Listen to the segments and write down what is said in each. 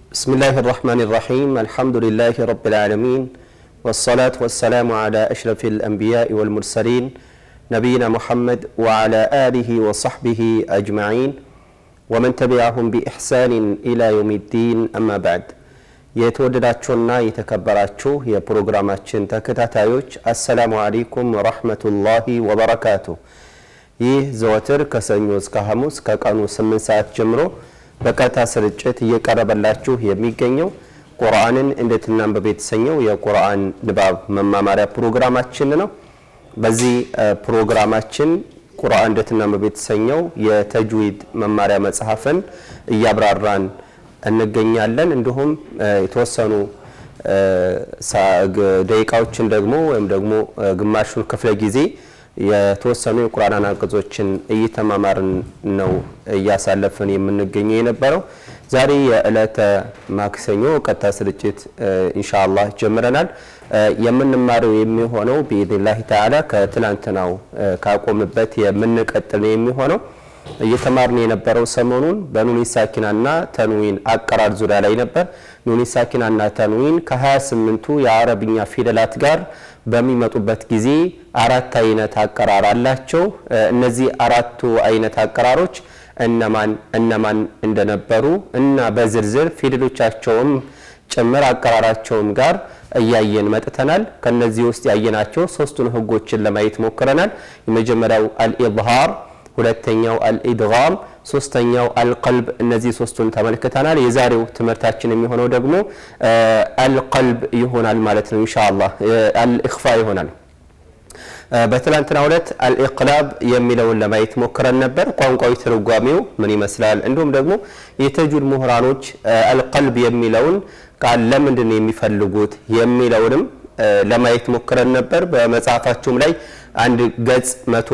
بسم الله الرحمن الرحيم الحمد لله رب العالمين والصلاة والسلام على أشرف الأنبياء والمرسلين نبينا محمد وعلى آله وصحبه أجمعين ومن تبعهم بإحسان إلى يوم الدين أما بعد የተወደዳችሁና የተከበራችሁ የፕሮግራማችን ተከታታዮች አሰላሙ አለይኩም ወረህመቱላሂ ወበረካቱ ይህ ዘወትር ከሰኞ እስከ ሐሙስ ከቀኑ 8 ሰዓት ጀምሮ በቀጥታ ስርጭት እየቀረበላችሁ የሚገኘው ቁርአንን እንዴት እናንብብ የተሰኘው የቁርአን ንባብ መማማሪያ ፕሮግራማችን ነው። በዚህ ፕሮግራማችን ቁርአን እንዴት እናንብብ የተሰኘው የተጅዊድ መማሪያ መጽሐፍን እያብራራን እንገኛለን። እንዲሁም የተወሰኑ ደቂቃዎችን ደግሞ ወይም ደግሞ ግማሹን ክፍለ ጊዜ የተወሰኑ የቁርአን አንቀጾችን እየተማማርን ነው እያሳለፍን የምንገኘው የነበረው። ዛሬ የዕለተ ማክሰኞ ቀጥታ ስርጭት ኢንሻአላህ ጀምረናል። የምንማረው የሚሆነው ቢኢዝኒላህ ተዓላ ከትላንትናው ካቆምበት የምንቀጥል ነው የሚሆነው። እየተማርን የነበረው ሰሞኑን በኑኒ ሳኪናና ተንዊን አቀራር ዙሪያ ላይ ነበር። ኑኒ ሳኪናና ተንዊን ከ28ቱ የአረብኛ ፊደላት ጋር በሚመጡበት ጊዜ አራት አይነት አቀራር አላቸው። እነዚህ አራቱ አይነት አቀራሮች እነማን እነማን እንደነበሩ እና በዝርዝር ፊደሎቻቸውም ጭምር አቀራራቸውም ጋር እያየን መጥተናል። ከነዚህ ውስጥ ያየናቸው ሶስቱን ህጎችን ለማየት ሞክረናል። የመጀመሪያው አልኢዝሃር ሁለተኛው አልኢድጋም፣ ሶስተኛው አልቀልብ። እነዚህ ሶስቱን ተመልክተናል። የዛሬው ትምህርታችን የሚሆነው ደግሞ አልቀልብ ይሆናል ማለት ነው። ኢንሻአላህ አልኢኽፋ ይሆናል። በትላንትና ሁለት አልኢቅላብ የሚለውን ለማየት ሞክረን ነበር። ቋንቋዊ ትርጓሜው ምን ይመስላል፣ እንዲሁም ደግሞ የተጁድ ምሁራኖች አልቀልብ የሚለውን ቃል ለምንድን ነው የሚፈልጉት የሚለውንም ለማየት ሞክረን ነበር። በመጽሐፋቸውም ላይ አንድ ገጽ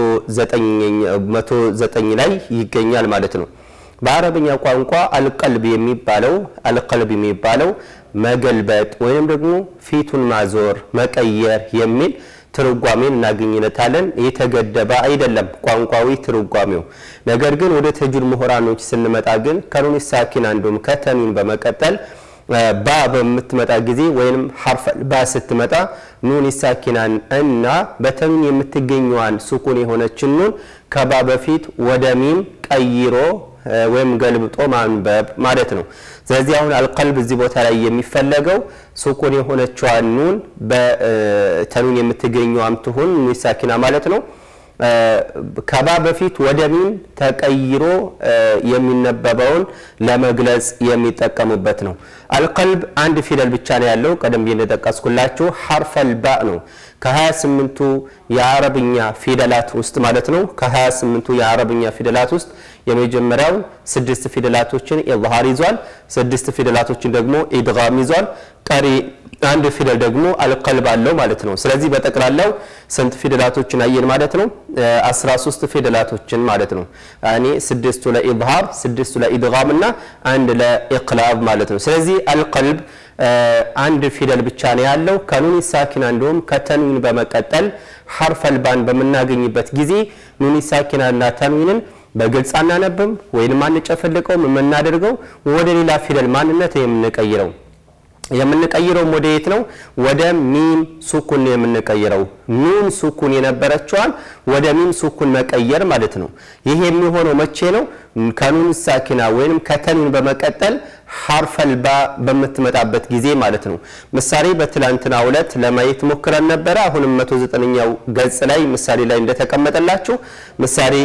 109 ላይ ይገኛል ማለት ነው። በአረብኛ ቋንቋ አልቀልብ የሚባለው አልቀልብ የሚባለው መገልበጥ ወይም ደግሞ ፊቱን ማዞር፣ መቀየር የሚል ትርጓሜን እናገኝለታለን። የተገደበ አይደለም ቋንቋዊ ትርጓሜው። ነገር ግን ወደ ተጁድ ምሁራኖች ስንመጣ ግን ከኑን ሳኪና እንዲሁም ከተንዊን በመቀጠል ባ በምትመጣ ጊዜ ወይም ሐርፍ ባ ስትመጣ ኑን ሳኪናን እና በተንዊን የምትገኘዋን ሱኩን የሆነችን ኑን ከባ በፊት ወደ ሚም ቀይሮ ወይም ገልብጦ ማንበብ ማለት ነው። ስለዚህ አሁን አልቀልብ እዚህ ቦታ ላይ የሚፈለገው ሱኩን የሆነችዋን ኑን በተንዊን የምትገኘዋም ትሁን ኑን ሳኪና ማለት ነው ከባ በፊት ወደ ሚም ተቀይሮ የሚነበበውን ለመግለጽ የሚጠቀሙበት ነው። አልቀልብ አንድ ፊደል ብቻ ነው ያለው። ቀደም ብዬ እንደጠቀስኩላችሁ ሐርፈል ባ ነው። ከ28ቱ የአረብኛ ፊደላት ውስጥ ማለት ነው። ከ28ቱ የአረብኛ ፊደላት ውስጥ የመጀመሪያው ስድስት ፊደላቶችን ኢዝሃር ይዟል። ስድስት ፊደላቶችን ደግሞ ኢድጋም ይዟል። ቀሪ አንድ ፊደል ደግሞ አልቀልብ አለው ማለት ነው። ስለዚህ በጠቅላላው ስንት ፊደላቶችን አየን ማለት ነው? 13 ፊደላቶችን ማለት ነው። እኔ ስድስቱ ለኢዝሃር፣ ስድስቱ ለኢድጋም እና አንድ ለኢቅላብ ማለት ነው። ስለዚህ አልቀልብ አንድ ፊደል ብቻ ነው ያለው። ከኑኒ ሳኪና እንዲሁም ከተንዊን በመቀጠል ሐርፈል ባን በምናገኝበት ጊዜ ኑኒ ሳኪና እና ተንዊንን በግልጽ አናነብም ወይንም አንጨፈልቀውም። የምናደርገው ወደ ሌላ ፊደል ማንነት የምንቀይረው የምንቀይረው ወደ የት ነው? ወደ ሚም ሱኩን ነው የምንቀይረው። ኑን ሱኩን የነበረችዋን ወደ ሚም ሱኩን መቀየር ማለት ነው። ይሄ የሚሆነው መቼ ነው? ከኑን ሳኪና ወይንም ከተንዊን በመቀጠል ሐርፈል ባ በምትመጣበት ጊዜ ማለት ነው። ምሳሌ በትላንትና ሁለት ለማየት ሞክረን ነበረ። አሁንም 109ኛው ገጽ ላይ ምሳሌ ላይ እንደተቀመጠላችሁ ምሳሌ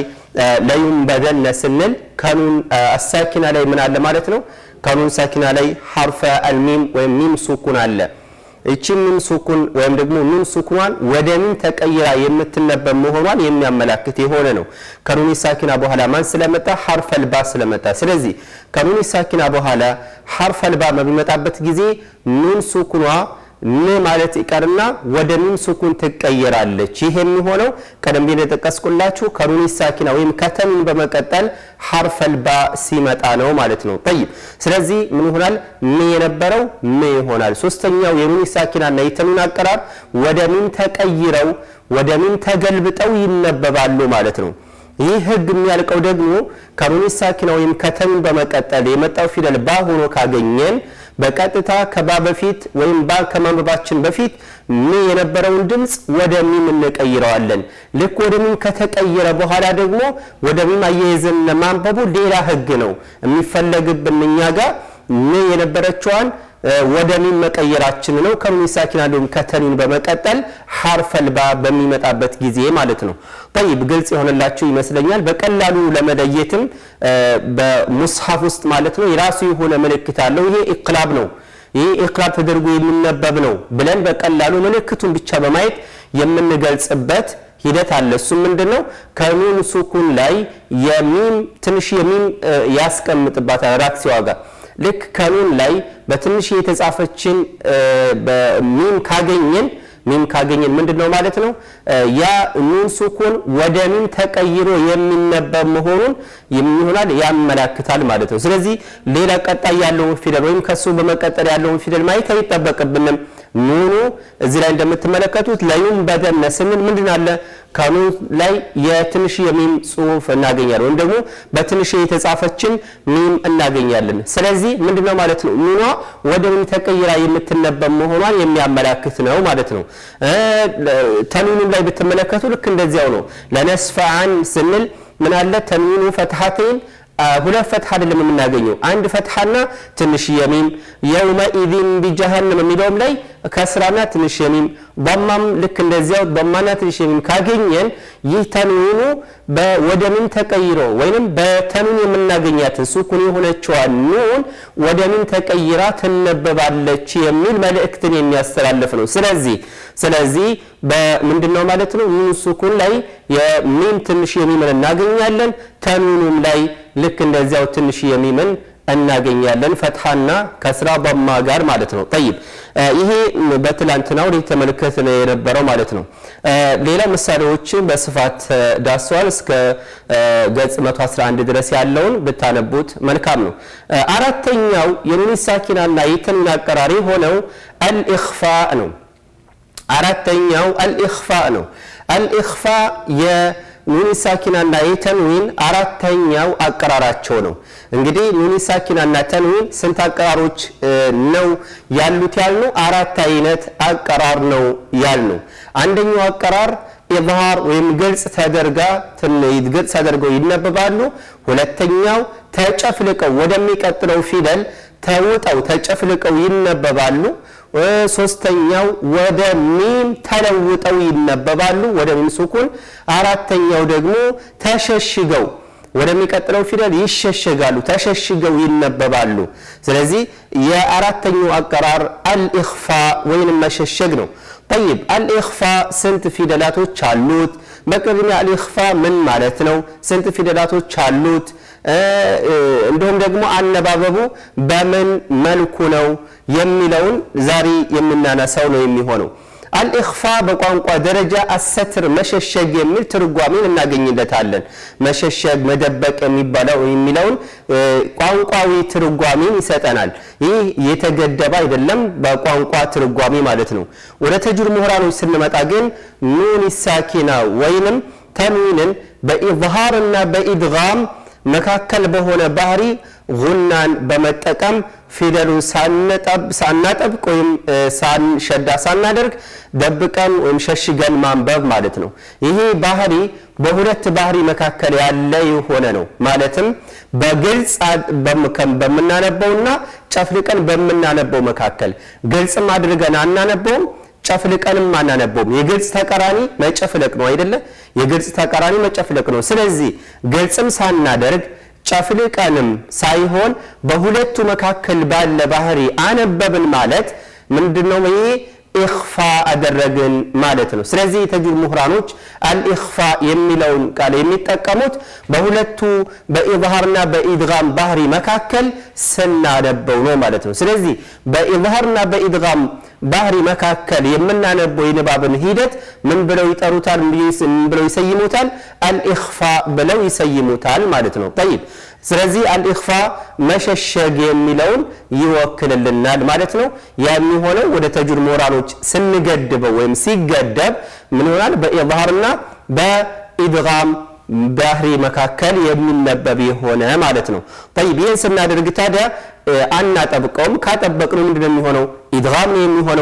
ለዩንበደነ ስንል ከኑን አሳኪና ላይ ምን አለ ማለት ነው? ከኑን ሳኪና ላይ ሐርፈ አልሚም ወይም ሚም ሱኩን አለ። እቺ ሚም ሱኩን ወይም ደግሞ ኑን ሱኩኗን ወደ ሚም ተቀይራ የምትነበብ መሆኗን የሚያመላክት የሆነ ነው። ከኑን ሳኪና በኋላ ማን ስለመጣ? ሐርፈል ባ ስለመጣ። ስለዚህ ከኑን ሳኪና በኋላ ሐርፈል ባ በሚመጣበት ጊዜ ኑን ሱኩኗ ን ማለት ይቀርና ወደ ሚም ሱኩን ትቀየራለች። ይህ የሚሆነው ቀደም ብዬ እንደጠቀስኩላችሁ ከኑኒ ሳኪና ወይም ከተንዊን በመቀጠል ሐርፈል ባ ሲመጣ ነው ማለት ነው። ጠይብ ስለዚህ ምን ይሆናል? ም የነበረው ም ይሆናል። ሶስተኛው የኑኒ ሳኪናና የተንዊን አቀራር ወደ ሚም ተቀይረው ወደ ሚም ተገልብጠው ይነበባሉ ማለት ነው። ይህ ህግ የሚያልቀው ደግሞ ከኑን ሳኪና ወይም ከተኑን በመቀጠል የመጣው ፊደል ባ ሆኖ ካገኘን በቀጥታ ከባ በፊት ወይም ባ ከማንበባችን በፊት ሚ የነበረውን ድምፅ ወደ ሚም እንቀይረዋለን። ልክ ወደ ሚም ከተቀየረ በኋላ ደግሞ ወደ ሚም አያይዘን ለማንበቡ ሌላ ህግ ነው የሚፈለግብን እኛ ጋር ሚ የነበረችዋን ወደ ሚም መቀየራችን ነው። ከኑን ሳኪና እንዲሁም ከተኒን በመቀጠል ሐርፈል ባ በሚመጣበት ጊዜ ማለት ነው። ጠይብ ግልጽ የሆነላችሁ ይመስለኛል። በቀላሉ ለመለየትም በሙስሐፍ ውስጥ ማለት ነው የራሱ የሆነ ምልክት አለው። ይሄ ኢቅላብ ነው። ይህ ኢቅላብ ተደርጎ የሚነበብ ነው ብለን በቀላሉ ምልክቱን ብቻ በማየት የምንገልጽበት ሂደት አለ። እሱም ምንድን ነው? ከኑን ሱኩን ላይ የሚም ትንሽ የሚም ያስቀምጥባታል ራክሲዋ ጋር ልክ ከኑን ላይ በትንሽ የተጻፈችን ሚም ካገኘን ሚም ካገኘን ምንድን ነው ማለት ነው? ያ ኑን ሱኩን ወደ ሚም ተቀይሮ የሚነበብ መሆኑን የሚሆናል ያመላክታል ማለት ነው። ስለዚህ ሌላ ቀጣይ ያለውን ፊደል ወይም ከሱ በመቀጠል ያለውን ፊደል ማየት አይጠበቅብንም። ኑኑ እዚህ ላይ እንደምትመለከቱት ለዩም በደነ ስንል ምንድን አለ ከኑን ላይ የትንሽ የሚም ጽሁፍ እናገኛለን፣ ወይም ደግሞ በትንሽ የተጻፈችን ሚም እናገኛለን። ስለዚህ ምንድነው ማለት ነው ኑኗ ወደ ሚም ተቀይራ የምትነበብ መሆኗን የሚያመላክት ነው ማለት ነው። ተንዊኑም ላይ ብትመለከቱ ልክ እንደዚያው ነው። ለነስፈአን ስንል ምን አለ ተንዊኑ ፈትሐተይን ሁለት ፈትሐ አይደለም የምናገኘው አንድ ፈትሐና ትንሽ የሚም የውመኢዚን ቢጀሃንም የሚለውም ላይ ከስራና ትንሽ የሚም ضማም ልክ እንደዚያው ضማና ትንሽ የሚም ካገኘን ይህ ተንዊኑ ወደ ሚም ተቀይሮ ወይንም በተንዊን የምናገኛትን ሱኩን የሆነችዋን ኑን ወደ ሚም ተቀይራ ትነበባለች የሚል መልእክትን የሚያስተላልፍ ነው። ስለዚህ ስለዚህ በምንድነው ማለት ነው ኑን ሱኩን ላይ የሚም ትንሽ የሚምን እናገኛለን። ተንዊኑም ላይ ልክ እንደዚያው ትንሽ የሚምን እናገኛለን ፈትሐና ከስራ በማ ጋር ማለት ነው። ጠይብ ይሄ በትላንትናው ተመልከት የነበረው ማለት ነው። ሌላ ምሳሌዎችን በስፋት ዳሰዋል። እስከ ገጽ 111 ድረስ ያለውን ብታነቡት መልካም ነው። አራተኛው የኑን ሳኪናና የተንዊን አቀራሪ ሆነው አልኢኽፋ ነው። አራተኛው አልኢኽፋ ነው። አልኢኽፋ ኑኒ ሳኪናና የተንዊን አራተኛው አቀራራቸው ነው። እንግዲህ ኑኒ ሳኪናና ተንዊን ስንት አቀራሮች ነው ያሉት ያልነው? አራት አይነት አቀራር ነው ያልነው። አንደኛው አቀራር ኢዝሃር ወይም ግልጽ ተደርጋ ግልጽ ተደርገው ይነበባሉ። ሁለተኛው ተጨፍልቀው ወደሚቀጥለው ፊደል ተውጠው ተጨፍልቀው ይነበባሉ። ሶስተኛው ወደ ሚም ተለውጠው ይነበባሉ፣ ወደ ሚም ሱኩን። አራተኛው ደግሞ ተሸሽገው ወደሚቀጥለው ፊደል ይሸሸጋሉ፣ ተሸሽገው ይነበባሉ። ስለዚህ የአራተኛው አቀራር አልኢኽፋ ወይንም መሸሸግ ነው። ጠይብ አልኢኽፋ ስንት ፊደላቶች አሉት? በቅድሚያ አልኢኽፋ ምን ማለት ነው? ስንት ፊደላቶች አሉት? እንዲሁም ደግሞ አነባበቡ በምን መልኩ ነው የሚለውን ዛሬ የምናነሳው ነው የሚሆነው። አልኢኽፋ በቋንቋ ደረጃ አሰትር መሸሸግ የሚል ትርጓሜን እናገኝለታለን። መሸሸግ፣ መደበቅ የሚባለው የሚለውን ቋንቋዊ ትርጓሜን ይሰጠናል። ይህ የተገደበ አይደለም፣ በቋንቋ ትርጓሜ ማለት ነው። ወደ ተጅር ምሁራኖች ስንመጣ ግን ኑን ሳኪና ወይንም ተንዊንን በኢዝሃርና በኢድጋም መካከል በሆነ ባህሪ ጉናን በመጠቀም ፊደሉን ሳናጠብቅ ወይም ሸዳ ሳናደርግ ደብቀን ወይም ሸሽገን ማንበብ ማለት ነው። ይሄ ባህሪ በሁለት ባህሪ መካከል ያለ የሆነ ነው። ማለትም በግልጽ በምናነበውና ጨፍልቀን በምናነበው መካከል ግልጽም አድርገን አናነበውም ጨፍልቀንም አናነበውም። የግልጽ ተቃራኒ መጨፍለቅ ነው አይደለ? የግልጽ ተቃራኒ መጨፍለቅ ነው። ስለዚህ ግልጽም ሳናደርግ ጨፍልቀንም ሳይሆን በሁለቱ መካከል ባለ ባህሪ አነበብን ማለት ምንድነው? ይሄ ኢኽፋ አደረግን ማለት ነው። ስለዚህ የተጅዊድ ምሁራኖች አልኢኽፋ የሚለውን ቃል የሚጠቀሙት በሁለቱ በኢዝሃርና በኢድጋም ባህሪ መካከል ስናነበው ነው ማለት ነው። ስለዚህ በኢዝሃርና በኢድጋም ባህሪ መካከል የምናነበው የንባብን ሂደት ምን ብለው ይጠሩታል? ምን ብለው ይሰይሙታል? አልኢኽፋ ብለው ይሰይሙታል ማለት ነው። ጠይብ ስለዚህ አልኢኽፋ መሸሸግ የሚለውን ይወክልልናል ማለት ነው። ያ የሚሆነው ወደ ተጅዊድ ምሁራኖች ስንገድበው ወይም ሲገደብ ምን ይሆናል? በኢዝሃርና በኢድጋም ባህሪ መካከል የሚነበብ የሆነ ማለት ነው። ጠይብ ይህን ስናደርግ ታዲያ አናጠብቀውም። ካጠበቅነው ምንድን ነው የሚሆነው? ኢድጋም ነው የሚሆነው።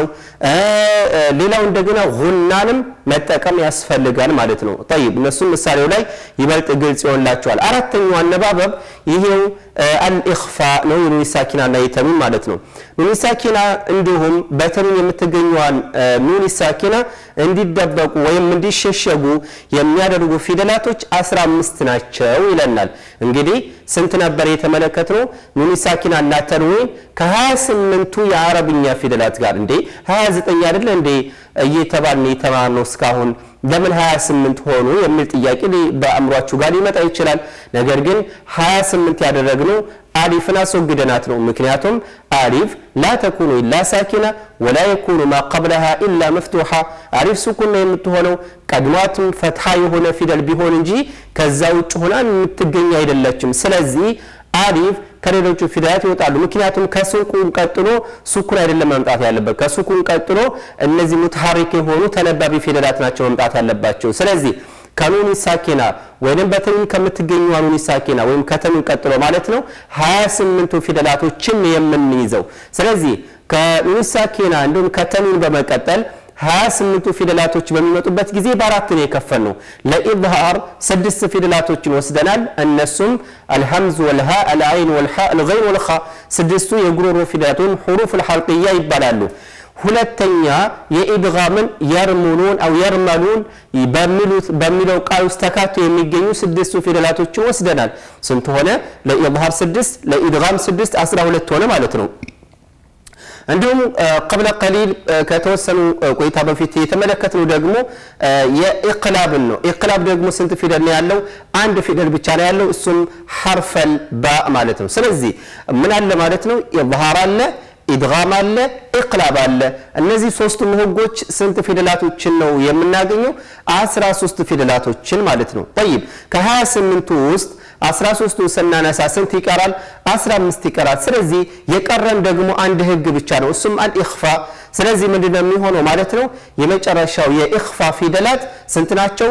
ሌላው እንደገና ጉናንም መጠቀም ያስፈልጋል ማለት ነው። ጠይብ እነሱም ምሳሌው ላይ ይበልጥ ግልጽ ይሆንላቸዋል። አራተኛው አነባበብ ይሄው አልኢኽፋ ነው። የኑን ሳኪና እና የተኑን ማለት ነው። ኑን ሳኪና እንዲሁም በተኑን የምትገኘዋን ኑን ሳኪና እንዲደበቁ ወይም እንዲሸሸጉ የሚያደርጉ ፊደላቶች 15 ናቸው ይለናል። እንግዲህ ስንት ነበር የተመለከትነው? ኑን ሳኪና እና ተንዊን ከ28ቱ የአረብኛ ፊደላት ጋር እንዴ 29 አይደለ እንዴ እየተባልን የተማርነው እስካሁን ለምን 28 ሆኑ የሚል ጥያቄ በአእምሯችሁ ጋር ሊመጣ ይችላል። ነገር ግን 28 ያደረግነው አሊፍን አስወግደናት ነው። ምክንያቱም አሊፍ ላ ተኩኑ ኢላ ሳኪና ወላ የኩኑ ማ ቀብለሃ ኢላ መፍቱሓ አሊፍ ስኩን ነው የምትሆነው ቀድሟትም ፈትሓ የሆነ ፊደል ቢሆን እንጂ ከዛ ውጭ ሆና የምትገኝ አይደለችም። ስለዚህ አሊፍ ከሌሎቹ ፊደላት ይወጣሉ። ምክንያቱም ከሱኩን ቀጥሎ ሱኩን አይደለም መምጣት ያለበት። ከሱኩን ቀጥሎ እነዚህ ሙትሐሪክ የሆኑ ተነባቢ ፊደላት ናቸው መምጣት ያለባቸው። ስለዚህ ከኑኒ ሳኪና ወይም በተኑን ከምትገኘው ኑኒ ሳኪና ወይም ከተኑን ቀጥሎ ማለት ነው 28ቱ ፊደላቶችን የምንይዘው። ስለዚህ ከኑኒ ሳኪና እንዲሁም ከተኑን በመቀጠል 28ቱ ፊደላቶች በሚመጡበት ጊዜ በአራት ነው የከፈል ነው። ለኢዝሃር ስድስት ፊደላቶችን ወስደናል። እነሱም አልሐምዝ ወልሃ አልአይን ወልሃ አልገይን ወልኻ ስድስቱ የጉሮሮ ፊደላት ወይም ሁሩፍ አልሐልቅያ ይባላሉ። ሁለተኛ የኢድጋምን የርሙኑን አው የርመሉን በሚለው ቃል ውስጥ ተካቶ የሚገኙ ስድስቱ ፊደላቶችን ወስደናል። ስንት ሆነ? ለኢዝሃር ስድስት ለኢድጋም ስድስት አስራ ሁለት ሆነ ማለት ነው። እንዲሁም ቀብለ ቀሊል ከተወሰኑ ቆይታ በፊት የተመለከትነው ደግሞ የኢቅላብን ነው። ኢቅላብ ደግሞ ስንት ፊደል ነው ያለው? አንድ ፊደል ብቻ ነው ያለው። እሱም ሐርፈል ባ ማለት ነው። ስለዚህ ምን አለ ማለት ነው? ኢዝሃር አለ ኢድጋም አለ፣ ኢቅላብ አለ። እነዚህ ሶስቱም ህጎች ስንት ፊደላቶችን ነው የምናገኘው? አስራ ሶስት ፊደላቶችን ማለት ነው። ጠይብ ከ28ቱ ውስጥ 13ቱ ስናነሳ ስንት ይቀራል? 15 ይቀራል። ስለዚህ የቀረን ደግሞ አንድ ህግ ብቻ ነው፣ እሱም አልኢኽፋ። ስለዚህ ምንድነው የሚሆነው ማለት ነው? የመጨረሻው የኢኽፋ ፊደላት ስንት ናቸው?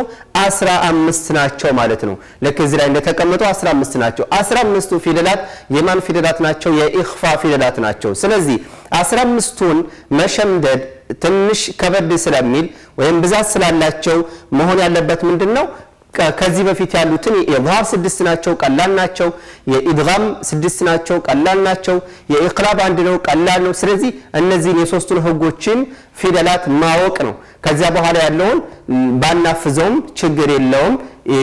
15 ናቸው ማለት ነው። ልክ እዚህ ላይ እንደተቀመጠው 15 ናቸው። 15ቱ ፊደላት የማን ፊደላት ናቸው? የኢኽፋ ፊደላት ናቸው። ስለዚህ 15ቱን መሸምደድ ትንሽ ከበድ ስለሚል ወይም ብዛት ስላላቸው መሆን ያለበት ምንድን ነው? ከዚህ በፊት ያሉትን የኢዝሃር ስድስት ናቸው፣ ቀላል ናቸው። የኢድጋም ስድስት ናቸው፣ ቀላል ናቸው። የኢቅላብ አንድ ነው፣ ቀላል ነው። ስለዚህ እነዚህን የሶስቱን ህጎችን ፊደላት ማወቅ ነው። ከዚያ በኋላ ያለውን ባናፍዘውም ችግር የለውም።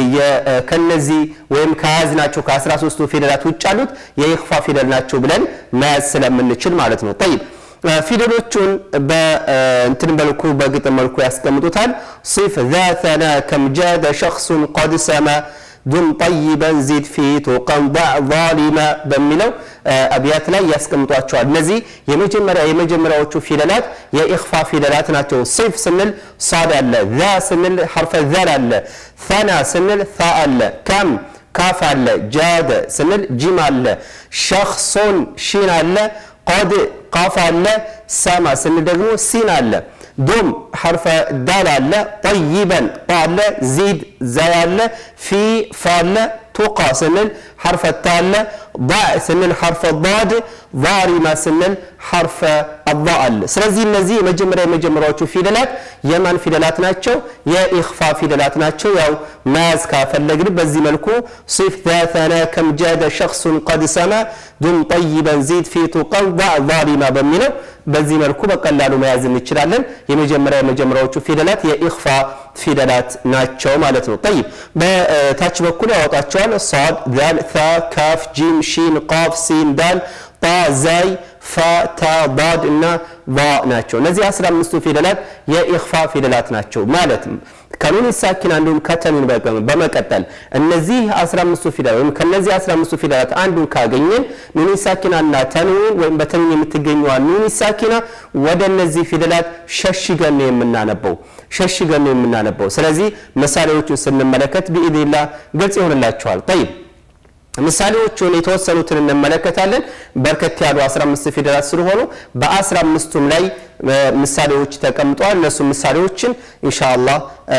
ከነዚህ ወይም ከያዝናቸው ከ13ቱ ፊደላት ውጭ ያሉት የኢኽፋ ፊደል ናቸው ብለን መያዝ ስለምንችል ማለት ነው። ጠይብ ፊደሎቹን በእንትን መልኩ በግጥም መልኩ ያስቀምጡታል። ሲፍ ዛተና ከም ጃደ ሸክሱን ቀድ ሰማ ዱም ጠይበን ዚድ ፊቱ ቀንዳዕ ዛሊማ በሚለው አብያት ላይ ያስቀምጧቸዋል። እነዚህ የመጀመሪያ የመጀመሪያዎቹ ፊደላት የኢኽፋ ፊደላት ናቸው። ሲፍ ስንል ሳድ አለ፣ ዛ ስንል ሐርፈ ዛል አለ፣ ሰና ስንል ሳ አለ፣ ከም ካፍ አለ፣ ጃደ ስንል ጂም አለ፣ ሸክሶን ሺን አለ፣ ቆድ ቃፍ አለ፣ ሰማ ስንል ደግሞ ሲን አለ፣ ዱም ሐርፈ ዳል አለ፣ ጠይበን ጣ አለ፣ ዚድ ዛይ አለ፣ ፊ ፋ አለ፣ ቱቃ ስንል ሐርፈ ታ አለ፣ ዳዕ ስንል ሐርፈ ዳድ፣ ዛሪማ ስንል ሐርፈ አዳ አለ። ስለዚህ እነዚህ የመጀመሪያ የመጀመሪያዎቹ ፊደላት የማን ፊደላት ናቸው? የኢኽፋ ፊደላት ናቸው። ያው መያዝ ካፈለግን በዚህ መልኩ ሲፍ ዛተና ከም ጃደ ሸክሱን ቀድ ሰማ ዱም ጠይበን ዚድ ፊቱ ቀንዳ ዛሊማ በሚለው በዚህ መልኩ በቀላሉ መያዝ እንችላለን። የመጀመሪያ የመጀመሪያዎቹ ፊደላት የኢኽፋ ፊደላት ናቸው ማለት ነው። ጠይብ በታች በኩል ያወጣቸዋል። ሳድ፣ ዛል፣ ታ፣ ካፍ፣ ጂም፣ ሺን፣ ቃፍ፣ ሲን፣ ዳል፣ ጣ፣ ዛይ፣ ፋ፣ ታ፣ ዳድ እና ባ ናቸው። እነዚህ 15ቱ ፊደላት የኢኽፋ ፊደላት ናቸው ማለት ከኑን ሳኪና እንዲሁም ከተኑን በመቀጠል እነዚህ 15ቱ ፊደላት ወይም ከነዚህ 15ቱ ፊደላት አንዱን ካገኘን ኑን ሳኪናና ተኑን ወይም በተኑን የምትገኘዋ ኑን ሳኪና ወደ እነዚህ ፊደላት ሸሽገን ነው የምናነበው ሸሽገን ነው የምናነበው። ስለዚህ ምሳሌዎቹን ስንመለከት ቢኢዝኒላህ ግልጽ ይሆንላችኋል። ጠይብ ምሳሌዎቹን የተወሰኑትን እንመለከታለን። በርከት ያሉ 15 ፊደላት ስለሆኑ በ15ቱም ላይ ምሳሌዎች ተቀምጠዋል። እነሱ ምሳሌዎችን ኢንሻአላህ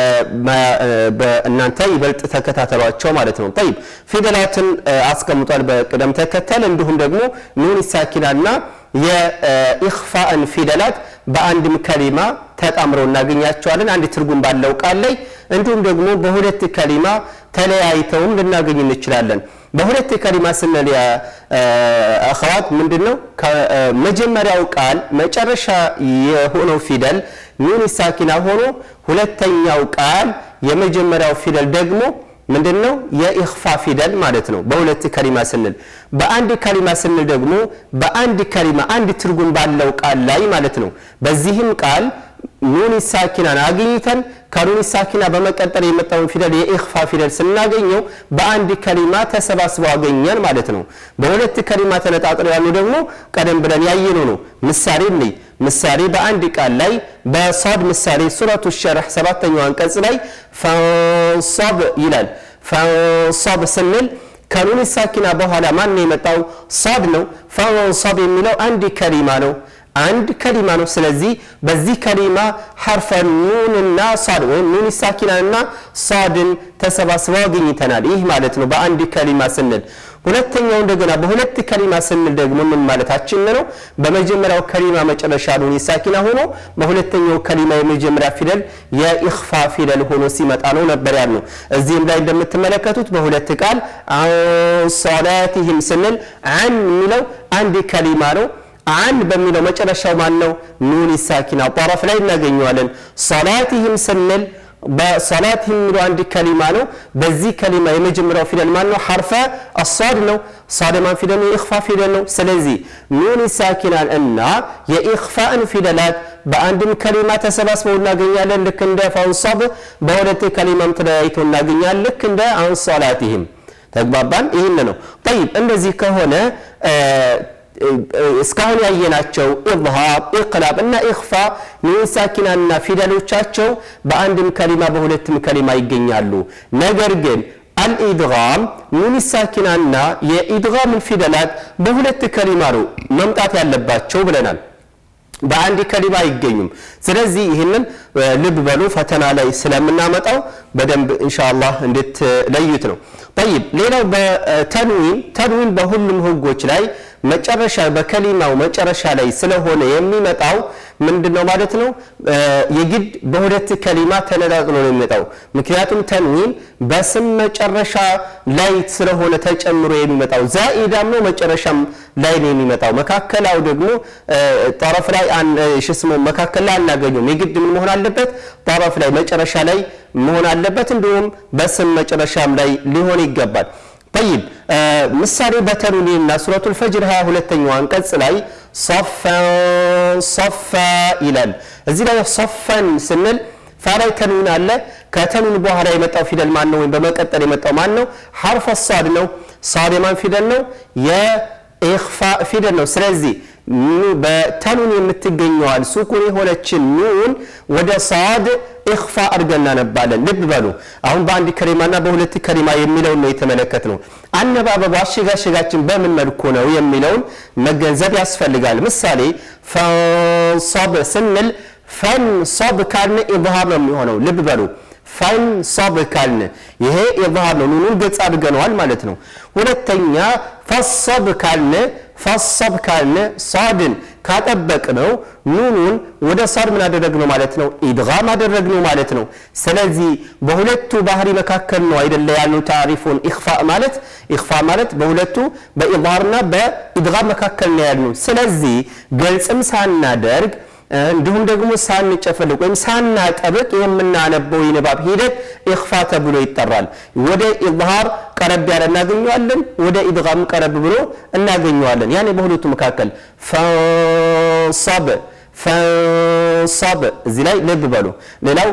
እናንተ ይበልጥ ተከታተሏቸው ማለት ነው። ጠይብ ፊደላትን አስቀምጧል በቅደም ተከተል እንዲሁም ደግሞ ኑን ሳኪናና የኢኽፋእን ፊደላት በአንድም ከሊማ ተጣምረው እናገኛቸዋለን አንድ ትርጉም ባለው ቃል ላይ እንዲሁም ደግሞ በሁለት ከሊማ ተለያይተውም ልናገኝ እንችላለን። በሁለት ከሊማ ስንል አኸዋት ምንድን ነው? ከመጀመሪያው ቃል መጨረሻ የሆነው ፊደል ኑን ሳኪና ሆኖ ሁለተኛው ቃል የመጀመሪያው ፊደል ደግሞ ምንድን ነው? የኢኽፋ ፊደል ማለት ነው። በሁለት ከሊማ ስንል በአንድ ከሊማ ስንል ደግሞ በአንድ ከሊማ አንድ ትርጉም ባለው ቃል ላይ ማለት ነው። በዚህም ቃል ኑን ሳኪናን አግኝተን ከኑን ሳኪና በመቀጠል የመጣውን ፊደል የኢኽፋ ፊደል ስናገኘው በአንድ ከሊማ ተሰባስበው አገኘን ማለት ነው። በሁለት ከሊማ ተነጣጥለው ያሉ ደግሞ ቀደም ብለን ያየነው ነው። ምሳሌ እንይ። ምሳሌ በአንድ ቃል ላይ በሷድ ምሳሌ ሱረቱ ሸርሕ ሰባተኛው አንቀጽ ላይ ፈንሶብ ይላል። ፈንሶብ ስንል ከኑን ሳኪና በኋላ ማን የመጣው ሷድ ነው። ፈንሶብ የሚለው አንድ ከሊማ ነው አንድ ከሊማ ነው። ስለዚህ በዚህ ከሊማ ሐርፈ ኑንና ሷድ ወይም ኑን ሳኪናና ሷድን ተሰባስበው አግኝተናል። ይህ ማለት ነው በአንድ ከሊማ ስንል። ሁለተኛው እንደገና በሁለት ከሊማ ስንል ደግሞ ምን ማለታችን ነው? በመጀመሪያው ከሊማ መጨረሻ ኑን ሳኪና ሆኖ በሁለተኛው ከሊማ የመጀመሪያ ፊደል የኢኽፋ ፊደል ሆኖ ሲመጣ ነው ነበር ያልነው። እዚህም ላይ እንደምትመለከቱት በሁለት ቃል ሶላቲህም ስንል አን የሚለው አንድ ከሊማ ነው። አን በሚለው መጨረሻው ማን ነው? ኑን ሳኪና ጠረፍ ላይ እናገኘዋለን። ሶላቲህም ስንል በሶላቲህም የሚለው አንድ ከሊማ ነው። በዚህ ከሊማ የመጀመሪያው ፊደል ማን ነው? ሐርፈ አሷድ ነው። ሷድ ማን ፊደል ነው? የኢኽፋ ፊደል ነው። ስለዚህ ኑን ሳኪናን እና የኢኽፋን ፊደላት በአንድም ከሊማ ተሰባስበው እናገኛለን። ልክ እንደ ፈንሶብ በሁለት ከሊማም ተለያይቶ እናገኛለን። ልክ እንደ አንሶላቲህም ተግባባን። ይህን ነው ጠይብ። እንደዚህ ከሆነ እስካሁን ያየናቸው ኢዝሃር፣ ኢቅላብ እና ኢኽፋ ኑን ሳኪናና ፊደሎቻቸው በአንድም ከሊማ በሁለትም ከሊማ ይገኛሉ። ነገር ግን አልኢድጋም ኑን ሳኪናና የኢድጋምን ፊደላት በሁለት ከሊማ ነው መምጣት ያለባቸው ብለናል። በአንድ ከሊማ አይገኙም። ስለዚህ ይህንን ልብ በሉ፣ ፈተና ላይ ስለምናመጣው በደንብ ኢንሻአላህ እንድትለዩት ነው። ጠይብ ሌላው በተንዊን ተንዊን በሁሉም ህጎች ላይ መጨረሻ በከሊማው መጨረሻ ላይ ስለሆነ የሚመጣው ምንድን ነው ማለት ነው? የግድ በሁለት ከሊማ ተነጣጥሎ ነው የሚመጣው። ምክንያቱም ተንዊን በስም መጨረሻ ላይ ስለሆነ ተጨምሮ የሚመጣው ዛኢዳም ነው መጨረሻም ላይ ነው የሚመጣው። መካከላው ደግሞ ጠረፍ ላይ ሽስሙ መካከል ላይ አናገኘውም። የግድ ምን መሆን አለበት? ጠረፍ ላይ መጨረሻ ላይ መሆን አለበት። እንዲሁም በስም መጨረሻም ላይ ሊሆን ይገባል። ጠይብ ምሳሌ በተንዊንና ሱረቱል ፈጅር 22ኛው አንቀጽ ላይ ሶፈን ሶፋ ይላል። እዚህ ላይ ሶፈን ስንል ፋ ላይ ተንዊን አለ። ከተንዊን በኋላ የመጣው ፊደል ማን ነው? ወይም በመቀጠል የመጣው ማን ነው? ሐርፈ ሷድ ነው። ሷድ የማን ፊደል ነው? የኢኽፋ ፊደል ነው። ስለዚህ በተኑን የምትገኘዋል ሱኩን የሆነችን ኑን ወደ ሷድ ኢኽፋ አድርገን እናነባለን። ልብ በሉ አሁን በአንድ ከሊማና በሁለት ከሊማ የሚለውን ነው የተመለከት ነው። አነባበቡ አሸጋሸጋችን በምን መልኩ ነው የሚለውን መገንዘብ ያስፈልጋል። ምሳሌ ፈንሶብ ስንል ፈንሶብ ካልን ኢዝሃር ነው የሚሆነው። ልብ በሉ ፈንሶብ ካልን ይሄ ኢዝሃር ነው። ኑኑን ገጽ አድርገነዋል ማለት ነው። ሁለተኛ ፈሶብ ካልን ፈሶብ ካልን ሷድን ካጠበቅነው ኑኑን ወደ ሷድ ምን አደረግነው ማለት ነው? ኢድጋም አደረግነው ማለት ነው። ስለዚህ በሁለቱ ባህሪ መካከል ነው አይደለ ያልነው ታሪፉን ኢኽፋ ማለት ኢኽፋ ማለት በሁለቱ በኢዝሃርና በኢድጋም መካከል ነው ያልነው። ስለዚህ ገልጽም ሳናደርግ እንዲሁም ደግሞ ሳንጨፈልቅ ወይም ሳናጠብቅ የምናነበው የንባብ ሂደት ኢኽፋ ተብሎ ይጠራል። ወደ ኢዝሃር ቀረብ ያለ እናገኘዋለን፣ ወደ ኢድጋም ቀረብ ብሎ እናገኘዋለን። ያኔ በሁለቱ መካከል ፈንሶብ ፈንሶብ እዚህ ላይ ልብ በሉ። ሌላው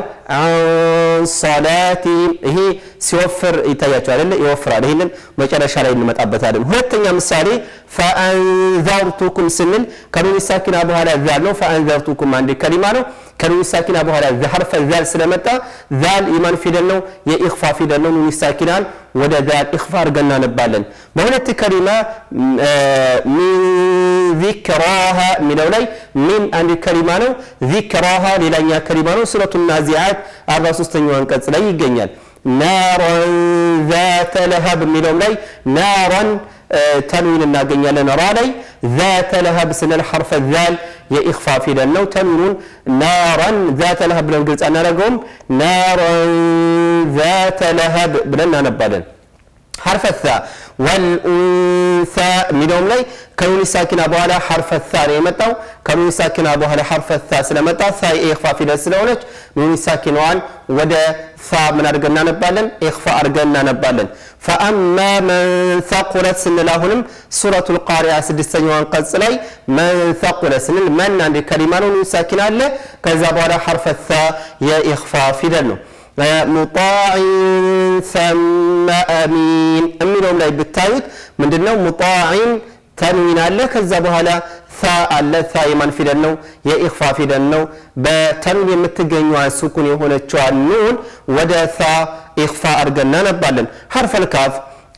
አንሶላቲ ይሄ ሲወፍር ይታያቸው አይደለ? ይወፍራል። ይህንን መጨረሻ ላይ እንመጣበታለን። ሁለተኛ ምሳሌ ፈአንዘርቱኩም ስንል ከኑን ሳኪና በኋላ ዛል ነው። ፈአንዘርቱኩም አንድ ከሊማ ነው። ከኑን ሳኪና በኋላ ሐርፈ ዛል ስለመጣ ዛል የማን ፊደል ነው? የኢኽፋ ፊደል ነው። ኑን ሳኪናን ወደ ዛል ኢኽፋ አድርገን እናነባለን። በሁለት ከሊማ ሚን ዚክራሃ የሚለው ላይ ሚን አንድ ከሊማ ነው። ዚክራሃ ሌላኛ ከሊማ ነው። ሱረቱ ናዚዓት 43ኛው አንቀጽ ላይ ይገኛል። ናራን ዛተ ለሀብ የሚለውም ላይ ናራን ተንዊን እናገኛለን። ራ ላይ ዛተ ለሀብ ስንል ሐርፈ ዛል የኢኽፋ ፊደል ነው። ተንዊኑን ናራን ዛተ ለሀብ ብለን ግልጽ አናደርገውም። ናራን ዛተ ለሀብ ብለን እናነባለን። ሐርፈ ታ ወልኡንሳ የሚለውም ላይ ከኑን ሳኪና በኋላ ሐርፈ ታ ነው የመጣው። ከኑን ሳኪና በኋላ ሐርፈ ታ ስለመጣ ታ የኢኽፋ ፊደል ስለሆነች ኑን ሳኪናዋን ወደ ሳ ምን አድርገን እናነባለን? ኢኽፋ አድርገን እናነባለን። ፈአማ መን ተቁለት ስንል አሁንም ሱረቱል ቃሪያ ስድስተኛው አንቀጽ ላይ መን ተቁለት ስንል መን አንድ ከሊማ ነው። ኑን ሳኪና አለ። ከዛ በኋላ ሐርፈ ታ የኢኽፋ ፊደል ነው። ሙጣዕን ሰመ አሚን የሚለውም ላይ ብታዩት ምንድነው? ሙጣዕን ተንዊን አለ። ከዛ በኋላ ሳ አለ። ሳ የማን ፊደል ነው? የኢኽፋ ፊደል ነው። በተንዊን የምትገኘዋን ስኩን የሆነችዋን ኑን ወደ ሳ ኢኽፋ አድርገን እናነባለን። ሐርፈል ካፍ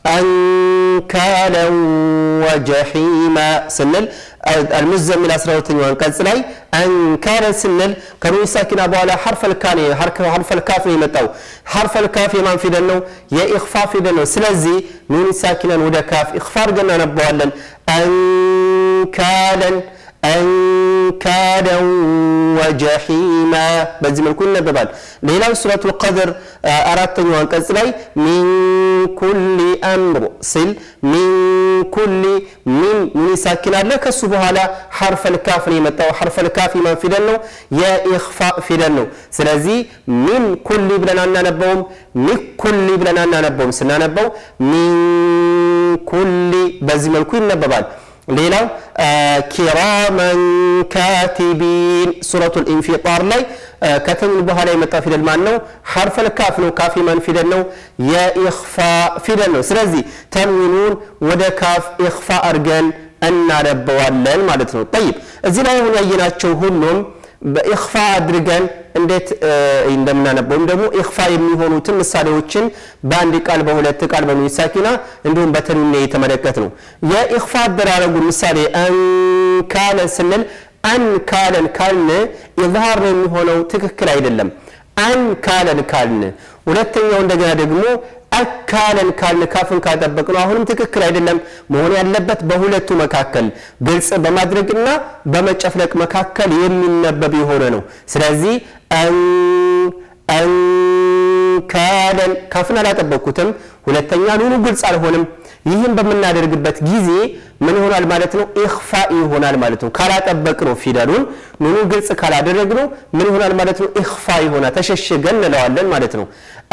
አንካለን ወጀሒማ ስንል አልሙዘሚል 12ኛው አንቀጽ ላይ አንካለ ስንል ከኑን ሳኪና በኋላ ሐርፈል ካፍ ሐርፈል ካፍ ነው የመጣው። ሐርፈል ካፍ የማን ፊደል ነው? የኢኽፋ ፊደል ነው። ስለዚህ ኑን ሳኪናን ወደ ካፍ ኢኽፋ አድርገን እናነባዋለን። አንካለን አንካለን ወጀሒማ በዚህ መልኩ ይነበባል። ሌላው ሱረቱል ቀድር አራተኛው አንቀጽ ላይ ሚን ኩሊ አምር ሲል ሚን ኩሊ ሚን ኑን ሳኪን አለ። ከሱ በኋላ ሐርፈል ካፍ ነው የመጣው። ሐርፈል ካፍ የማን ፊደል ነው? የኢኽፋ ፊደል ነው። ስለዚህ ሚን ኩሊ ብለን አናነበውም፣ ሚን ኩሊ ብለን አናነበውም። ስናነበው ሚን ኩሊ በዚህ መልኩ ይነበባል። ሌላው ኪራመን ካቲቢን ሱረቱል ኢንፊጣር ላይ ከተንዊን በኋላ የመጣው ፊደል ማን ነው? ሐርፈል ካፍ ነው። ካፍ የማን ፊደል ነው? የኢኽፋ ፊደል ነው። ስለዚህ ተንዊኑን ወደ ካፍ ኢኽፋ አድርገን እናነበዋለን ማለት ነው። ጠይብ እዚህ ላይ አሁን ያየናቸው ሁሉም በኢኽፋ አድርገን እንዴት እንደምናነበው ወይም ደግሞ ኢኽፋ የሚሆኑትን ምሳሌዎችን በአንድ ቃል በሁለት ቃል በኑን ሳኪና እንዲሁም በተንዊን የተመለከት ነው። የኢኽፋ አደራረጉን ምሳሌ አንካለን ስንል አንካለን ካልን ኢዝሃር ነው የሚሆነው፣ ትክክል አይደለም። አንካለን ካልን ሁለተኛው እንደገና ደግሞ አካለን ካልን ካፍን ካጠበቅ ነው አሁንም ትክክል አይደለም። መሆን ያለበት በሁለቱ መካከል ግልጽ በማድረግና በመጨፍለቅ መካከል የሚነበብ የሆነ ነው። ስለዚህ አንካለን ካፍን አላጠበቅኩትም። ሁለተኛ ኑኑ ግልጽ አልሆንም። ይህን በምናደርግበት ጊዜ ምን ይሆናል ማለት ነው? ኢኽፋ ይሆናል ማለት ነው። ካላጠበቅ ነው ፊደሉን ኑኑ ግልጽ ካላደረግ ነው ምን ይሆናል ማለት ነው? ኢኽፋ ይሆናል። ተሸሽገን እንለዋለን ማለት ነው።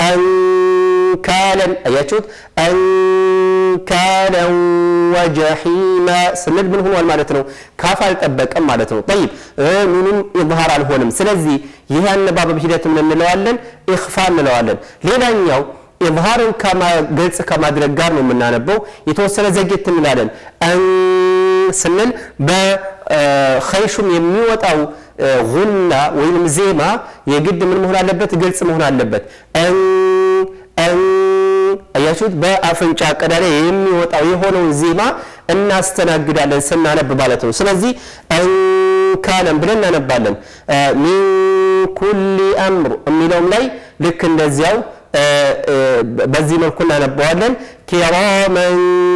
አንካለን አያችሁት? አንካለን ወጀሒማ ስንል ምን ሆኗል ማለት ነው? ካፍ አልጠበቀም ማለት ነው። ጠይብ ኑኑም ኢዝሃር አልሆንም። ስለዚህ ይህ አነባበብ ሂደት ምን እንለዋለን? ኢኽፋ እንለዋለን። ሌላኛው ኢዝሃርን ግልጽ ከማድረግ ጋር ነው የምናነበው። የተወሰነ ዘጌት እንላለን ስንል በኸይሹም የሚወጣው ጉና ወይም ዜማ የግድ ምን መሆን አለበት? ግልጽ መሆን አለበት። አያችሁት? በአፍንጫ ቀዳዳ የሚወጣው የሆነውን ዜማ እናስተናግዳለን ስናነብ ማለት ነው። ስለዚህ እንካለን ብለን እናነባለን። ሚን ኩሊ አምር የሚለውም ላይ ልክ እንደዚያው በዚህ መልኩ እናነባዋለን። ኪራመን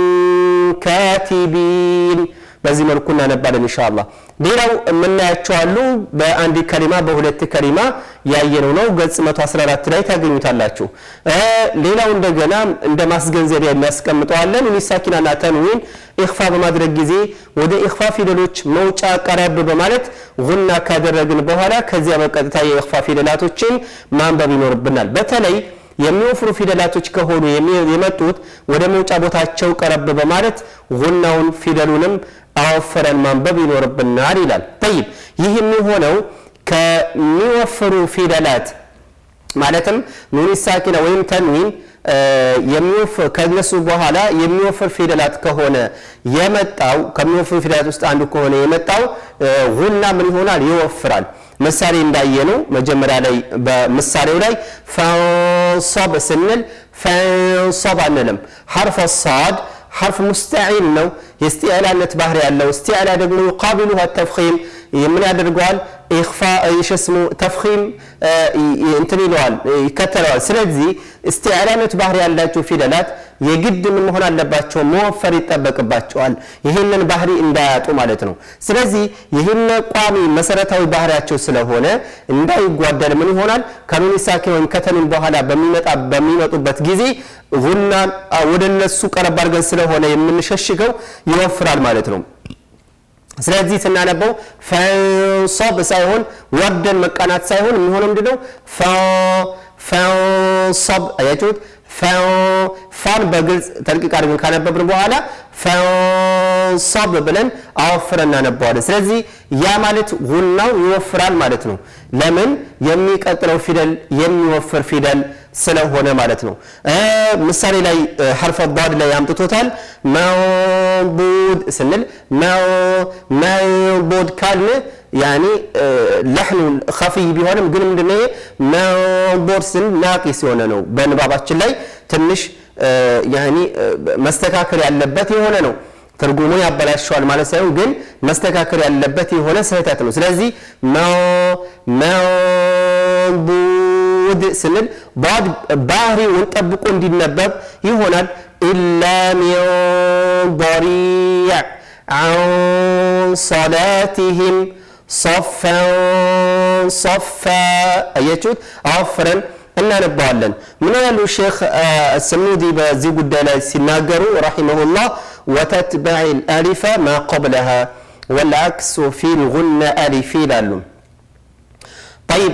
ካቲቢን በዚህ መልኩ እናነባለን ኢንሻአላህ። ሌላው የምናያቸው አሉ። በአንድ ከሊማ በሁለት ከሊማ ያየነው ነው። ገጽ 114 ላይ ታገኙታላችሁ። ሌላው እንደገና እንደ ማስገንዘቢያ የሚያስቀምጠዋለን ሚሳኪናና ተንዊን ኢኽፋ በማድረግ ጊዜ ወደ ኢኽፋ ፊደሎች መውጫ ቀረብ በማለት ጉና ካደረግን በኋላ ከዚያ በቀጥታ የኢኽፋ ፊደላቶችን ማንበብ ይኖርብናል። በተለይ የሚወፍሩ ፊደላቶች ከሆኑ የመጡት ወደ መውጫ ቦታቸው ቀረብ በማለት ጉናውን ፊደሉንም አወፈረን ማንበብ ይኖርብናል ይላል። ጠይብ ይህ የሚሆነው ከሚወፍሩ ፊደላት ማለትም ኑን ሳኪና ወይም ተንዊን ከነሱ በኋላ የሚወፍር ፊደላት ከሆነ የመጣው ከሚወፍር ፊደላት ውስጥ አንዱ ከሆነ የመጣው ጉና ምን ይሆናል? ይወፍራል። ምሳሌ እንዳየነው መጀመሪያ ላይ በምሳሌው ላይ ፈንሶብ ስንል ፈንሶብ አንልም። ሐርፈ ሳድ ሐርፍ ሙስተዒል ነው። የእስቲዕላነት ባህሪ ያለው እስቲዕላ ደግሞ ዩቃቢሉሃ ተፍኺም ምን ያደርገዋል? ኢኽፋ ይሸስሙ ተፍኺም እንትን ይለዋል ይከተለዋል። ስለዚህ እስቲዕላነት ባህሪ ያላቸው ፊደላት የግድ ምን መሆን አለባቸው? መወፈር ይጠበቅባቸዋል። ይህንን ባህሪ እንዳያጡ ማለት ነው። ስለዚህ ይህን ቋሚ መሰረታዊ ባህሪያቸው ስለሆነ እንዳይጓደል ምን ይሆናል? ከኑን ሳኪን ወይም ከተሚን በኋላ በሚመጡበት ጊዜ ጉናን ወደ እነሱ ቀረብ አድርገን ስለሆነ የምንሸሽገው ይወፍራል ማለት ነው። ስለዚህ ስናነበው ፈንሶብ ሳይሆን ወርደን መቃናት ሳይሆን የሚሆነው ምንድነው? ፈንሶብ አያችሁት? ፋን በግልጽ ተልቂቅ አድርገን ካነበብን በኋላ ፈንሶብ ብለን አወፍረን እናነበዋለን። ስለዚህ ያ ማለት ጉናው ይወፍራል ማለት ነው። ለምን? የሚቀጥለው ፊደል የሚወፍር ፊደል ስለሆነ ማለት ነው። ምሳሌ ላይ ሐርፈ ዳድ ላይ አምጥቶታል። መንቡድ ስንል መንቡድ ካልን ያኒ ለሕኑ ኸፊይ ቢሆንም ግን ምንድነው መንቡድ ስንል ናቂስ የሆነ ነው። በንባባችን ላይ ትንሽ ያኒ መስተካከል ያለበት የሆነ ነው። ትርጉሙን ያበላሸዋል ማለት ሳይሆን ግን መስተካከል ያለበት የሆነ ስህተት ነው። ስለዚህ መንቡድ ስንል ባድ ባህሪውን ጠብቆ እንዲነበብ ይሆናል። ኢላ ሚን ضሪዕ عن صلاتهم صفا صفا አያችሁት አወፍረን እናነባዋለን። ምን ያሉ ሼክ ሰኑዲ በዚህ ጉዳይ ላይ ሲናገሩ ረሒመሁላህ ወተትበዕ አሊፈ ማ ቀብለሃ ወልዓክሱ ፊ ልጉነ አሊፊ ይላሉ። ጠይብ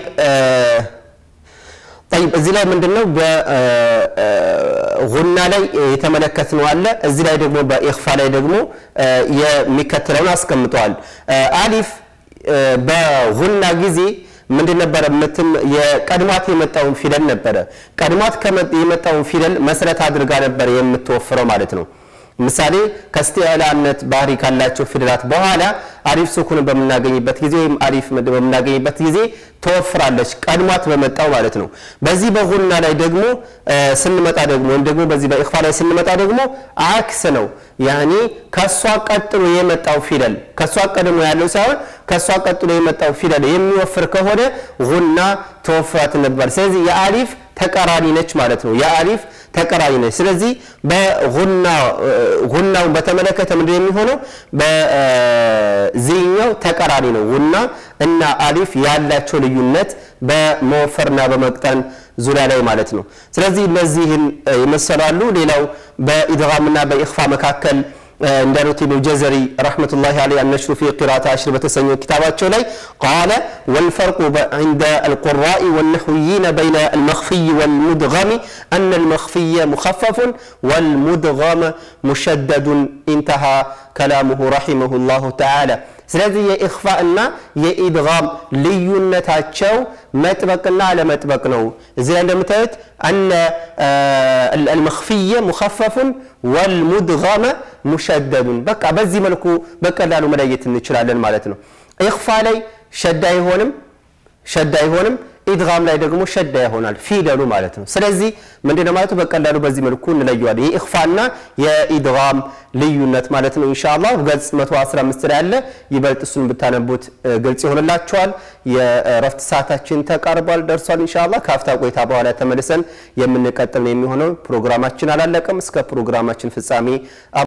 ጠይብ እዚህ ላይ ምንድነው በጉና ላይ የተመለከትነው አለ። እዚህ ላይ ደግሞ በኢኽፋ ላይ ደግሞ የሚከተለውን አስቀምጠዋል። አሊፍ በጉና ጊዜ ምንድን ነበረ? ምትም የቀድሟት የመጣውን ፊደል ነበረ። ቀድሟት የመጣውን ፊደል መሰረት አድርጋ ነበር የምትወፍረው ማለት ነው። ምሳሌ ከእስቲዕላነት ባህሪ ካላቸው ፊደላት በኋላ አሊፍ ሱኩን በምናገኝበት ጊዜ ወይም አሊፍ በምናገኝበት ጊዜ ትወፍራለች፣ ቀድሟት በመጣው ማለት ነው። በዚህ በጉና ላይ ደግሞ ስንመጣ ደግሞ ወይም ደግሞ በዚህ በኢኽፋ ላይ ስንመጣ ደግሞ አክስ ነው። ያኒ ከሷ ቀጥሎ የመጣው ፊደል ከሷ ቀድሞ ያለው ሳይሆን ከሷ ቀጥሎ የመጣው ፊደል የሚወፍር ከሆነ ጉና ተወፍራት ነበር። ስለዚህ የአሊፍ ተቃራኒ ነች ማለት ነው። የአሊፍ ተቃራኒ ነች። ስለዚህ በጉናውን በተመለከተ ምንድን የሚሆነው በዚህኛው ተቃራኒ ነው። ጉና እና አሊፍ ያላቸው ልዩነት በመወፈርና በመቅጠን ዙሪያ ላይ ማለት ነው። ስለዚህ እነዚህን ይመሰላሉ። ሌላው በኢድጋምና በኢኽፋ መካከል እንዳሉት ኢብኑ ጀዘሪ ረሕመቱላሂ ዐለይሂ አነሽሩ ፊ ቂራአት አሽር በተሰኘው ኪታባቸው ላይ ቃለ ወልፈርቁ ዐንደ አልቁራኢ ወነሕዊይነ በይነ አልመኽፊይ ወልሙድገሚ አነ አልመኽፊየ ሙኸፈፉን ወልሙድገመ ሙሸደዱን ኢንተሃ ከላሙሁ ረሒመሁላሁ ተዓላ። ስለዚህ የኢኽፋ እና የኢድጋም ልዩነታቸው መጥበቅና አለመጥበቅ ነው። እዚህ ላይ እንደምታዩት አነ አልመኽፊየ ሙኸፈፉን ወልሙድገመ ሙሸደዱን። በቃ በዚህ መልኩ በቀላሉ መለየት እንችላለን ማለት ነው። ኢኽፋ ላይ ሸዳ አይሆንም ሸዳ አይሆንም። ኢድጋም ላይ ደግሞ ሸዳ ይሆናል ፊደሉ ማለት ነው። ስለዚህ ምንድነው ማለቱ በቀላሉ በዚህ መልኩ እንለየዋለን። የኢኽፋና የኢድጋም ልዩነት ማለት ነው። ኢንሻአላህ ገጽ 115 ላይ ያለ ይበልጥ እሱን ብታነቡት ግልጽ ይሆንላችኋል። የእረፍት ሰዓታችን ተቃርቧል ደርሷል። ኢንሻአላህ ከአፍታ ቆይታ በኋላ ተመልሰን የምንቀጥል ነው የሚሆነው። ፕሮግራማችን አላለቀም። እስከ ፕሮግራማችን ፍጻሜ